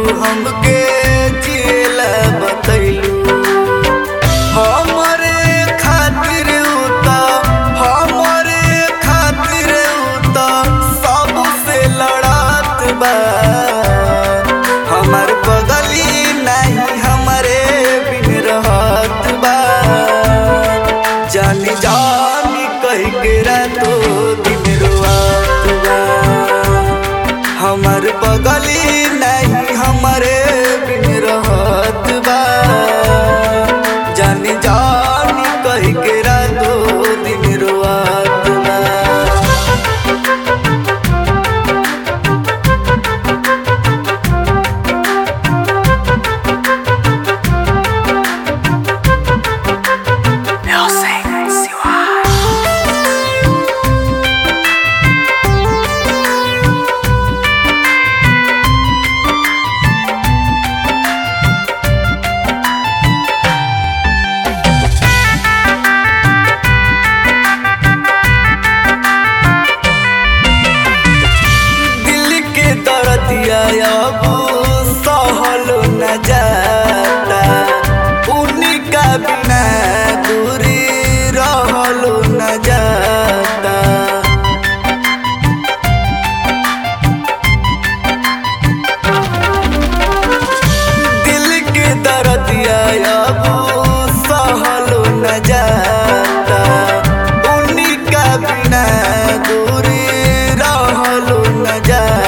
हमके जिएला बतैलू हमरे खातिर उता हमरे खातिर उता सबसे लड़त बा हमर बगली नहीं हमरे बिन रहत बा जानी जानी कह के रातो दिन रोआत बा हमर बगली नहीं हमरे बिन रहत बा जानी जानी कह के रातो दिन रोआत बा दिल के दर्दिया अब सहल न जाता उनका बिना दूरी रहल न जाता दिल के दर्दिया अब सहल न जाता उनका बिना दूरी रहल न जाता